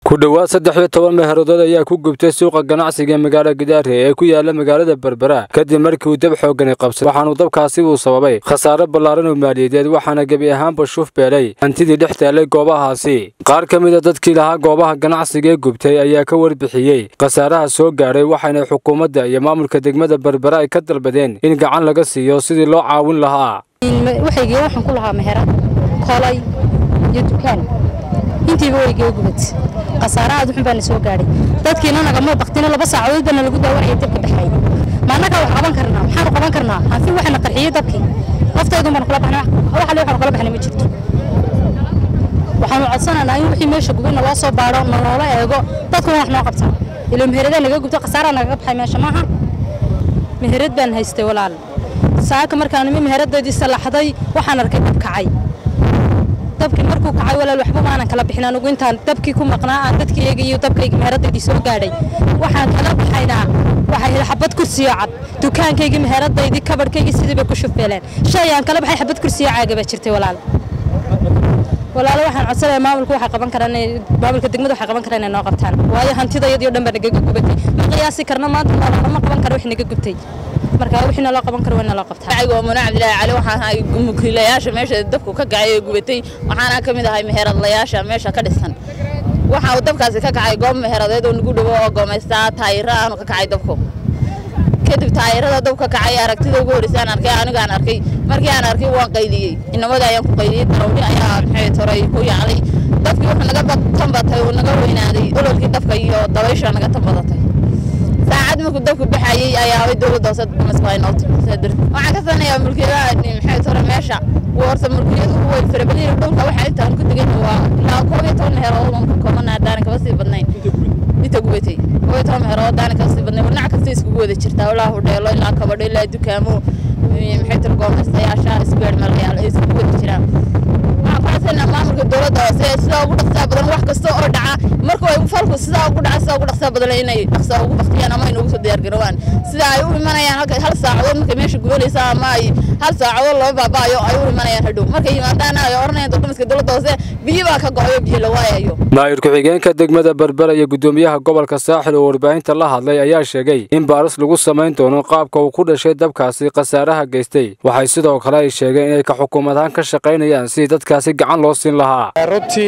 ku dhowaad saddex iyo toban meheeradood ayaa ku gubtay suuqa ganacsiga magaalo gidaare ee ku yaala magaalada berbera kadib markii uu dab xoogani qabsay waxaanu dabkaasi uu sababay khasaare ballaaran oo maaliyadeed waxaana gebi ahaanba shuuf beelay hantidii dhex taallay goobahaasi qaar ka mid a dadkii lahaa goobaha ganacsiga ee gubtay ayaa ka warbixiyey khasaaraha soo gaadhay waxayna xukuumadda iyo maamulka degmada berbera ay ka dalbadeen in gacan laga siiyo sidii loo caawin lahaa waxaygii waxaan ku lahaa meherad kolay iyo dukaan intiiba waygee gubad khasaare aad uxun baana soo gaadhay dadkiina nagama baktina laba saacadood baana lagu daawanaya dabka baxay ma annagaa wax qaban karnaa maxaanu qaban karnaa hanfi waxaana qarxiyey dabkii laftaydun baanu kala baxnay wax alle waxaanu kala baxnay ma jirto waxaanu codsanaynaa in wixii meesha gubay naloo soo baadho naloola eego dadkuna wax noo qabtaan ilo meheradaan naga gubta khasaaraa nagaga baxay meesha maaha meherad baan haystay walaal saaka markaan imi meheradaydii salaxday waxaan arkay dab kacay dabkii markuu kacay walaal waxba maanan kala bixin anugu intaan dabkii ku maqnaa aan dadkii eegayo dabkayga meheradaydii soo gaadhay waxaan kala baxaynaa waxay heli xabad kursiyo cad dukaankaygii meheradaydii kabadhkaygii sidii bay ku shufeeleen shay aan kala baxay xabad kursiyo caaga baa jirtay walaal walaalo waxaan codsanayaa maamulka waxay qaban karaan maamulka degmada waxay qaban karaan inay noo qabtaan waayo hantidayadii oo dhan baa nagaga gubatay ma qiyaasi karna maanta noolana ma qaban karo wix naga gubtay marka wixii naloo qaban karo waa naloo qabtaa aniga waa munaa cabdilaahi cali waxaan ahay mukiilayaasha meesha dabku ka kacay ee gubatay waxaana ka mid ahay meheradlayaasha meesha ka dhisan waxa uu dabkaasi ka kacay goob meheradeed oo nagu dhowo oo goomaystaa taayiro aanu ka kacay dabku kadib taayirada dab ka kacay aragtida ugu horreysay aan arkay aniga aan arkay markii aan arkay waan qayliyey inamada ayaan ku qayliyey darawli ayaa maxay toray ku yacday dadkii wuxuu naga tambatay uu naga weynaaday ololkii dabka iyo dabaysha naga tambadatay saacad markuu dabku baxayey ayaa way dowladda hoose masqaynot waxaan ka sanayaa mulkiyadaha maxay tore meesha warta mulkiyadu way farabadiyeen dhulka waxa intaan ku degan waa ilaa koob iyo toban meherood aan ka koobanaha daanan kaba sii badnayn inta gubatay koob iyo toban meherood daanan kaba sii badnayn dhinac kasta iskugu wada jirtaa ilaa hudheelo ilaa kabadho ilaa dukaamo maxay tore goomeystayaasha isbeer malayaal ay iskugu wada jiraan maamulka dowladda hoose sidaa ugu dhaqsaa badan wax kasta oo dhaca marka ay falku sidaa ugu dhaca sidaa ugu dhaqsaa badan inay dhaqsaa ugu baktiyaan ama ay noogu soo diyaargarowaan sida ay u imanayaan halka hal saacadood markay meesha gubanaysa ama ay hal saacadood laba baabaayo ay u imanayaan hadhow markay yimaadaan ay oranayaan dowladda dowladda hoose biyo baa ka go'ayo biyo la waayayo maayir ku-xigeenka degmada berbera iyo gudoomiyaha gobolka saaxil oo warbaahinta la hadlay ayaa sheegay in baaris lagu samayn doono qaabka uu ku dhashay dabkaasi khasaaraha geystay waxay sidoo kale ay sheegeen inay ka xukuumadahaan ka shaqaynayaan sidii dadkaasi gacan loo siin lahaa runtii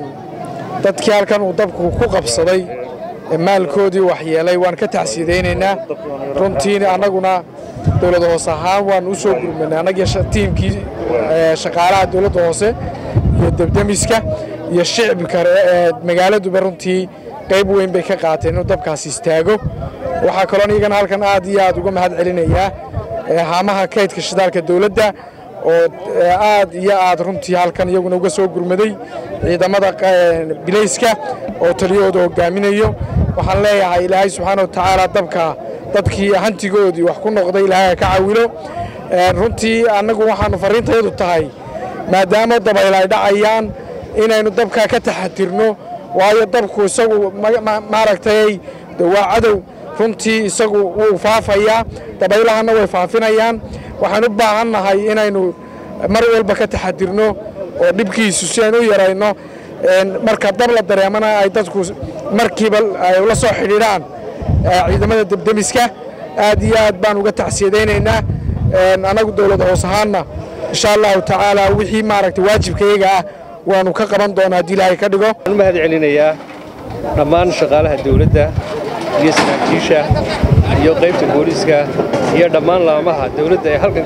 dadkii halkan uu dabku ku qabsaday maalkoodii waxyeelay waan ka tacsiidaynaynaa runtiina annaguna dowlad hoose ahaan waan u soo gurmanay annagii tiimkii shaqaalaha dowladda hoose iyo debdemiska iyo shicibka magaaladuba runtii qayb weyn bay ka qaateen inuu dabkaas istaago waxaa kaloon iyagana halkan aad iyo aad uga mahad celinayaa haamaha kaydka shidaalka dowladda oo aad iyo aad runtii halkan iyaguna uga soo gurmaday ciidamada bilayska oo taliyahooda hogaaminayo waxaan leeyahay ilaahay subxaana wa tacaala dabka dadkii hantigoodii wax ku noqday ilaahay ka cawilo runtii annagu waxaannu farriintayadu tahay maadaama dabayl ay dhacayaan inaynu dabkaa ka taxatirno waayo dabku isagu maaragtay waa cadow runtii isagu wuu faafayaa dabaylahanna way faafinayaan waxaan u baahan nahay inaynu mar walba ka taxadirno oo dhibkiisu si aynu u yarayno marka dab la dareemana ay dadku markiiba ay la soo xidhiidhaan ciidamada debdemiska aad iyo aad baan uga tacsiyadaynaynaa annagu dowladda hoos ahaanna insha allahu tacaala wixii maaragtay waajibkayaga ah waanu ka qaban doonaa haddii ilaahay ka dhigo waxaan u mahad celinayaa dhammaan shaqaalaha dowladda iyo saraakiisha iyo qaybta booliiska iyo dhammaan laamaha dawladda ee halkan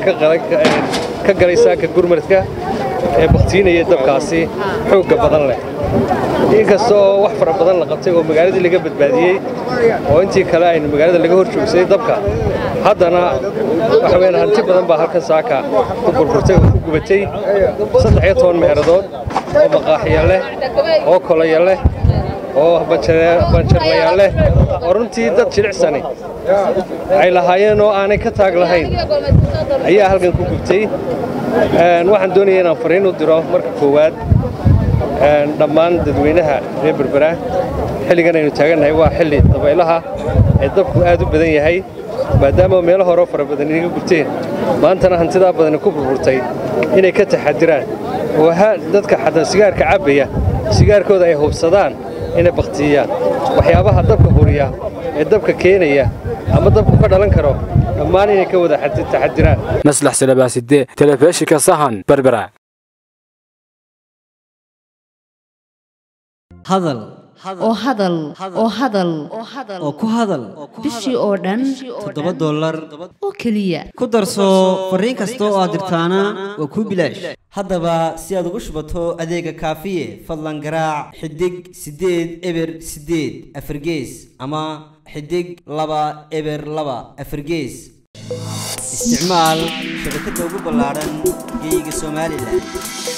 ka galay saaka gurmadka ee bakhtiinaya dabkaasi xoogga badan leh inkasta oo wax fara badan la qabtay oo magaaladii laga badbaadiyey oo intii kale aynu magaalada laga hor joogsaday dabka haddana waxa weyaan hanti badan baa halkan saaka ku burburtay oo ku gubatay saddex iyo toban meeradood oo maqaaxiya leh oo kolaya leh oo banjarlayaal leh oo runtii dad jilicsani ay lahaayeen oo aanay ka taag lahayn ayaa halkan ku gubtay waxaan doonaya inaan fariin u diro marka koowaad dhammaan dadweynaha reer berbera xilligan aynu taagannahay waa xilli dabaylaha ee dabku aad u badan yahay maadaama meelo horeo fara badan inaga gubteen maantana hantidaa badani ku burburtay inay ka taxadiraan oo dadka xataa sigaarka cabbaya sigaarkooda ay hubsadaan inay baktiyaan waxyaabaha dabka huriya ee dabka keenaya ama dabku ka dhalan karo dhammaan inay ka wada taxadiraan maslax salabaaside telefishinka sahan berbera hadal oo hadal oo hadal oo ku hadal bishii oo dhan toddoba dollar oo keliya ku darso fariin kasta oo aad dirtaana waa kuu bilaash haddaba si aad ugu shubato adeega kaafiye fadlan garaac xidig siddeed eber siddeed afargees ama xidig laba eber laba afargees isticmaal shabakadda ugu ballaadhan geeyiga somalilan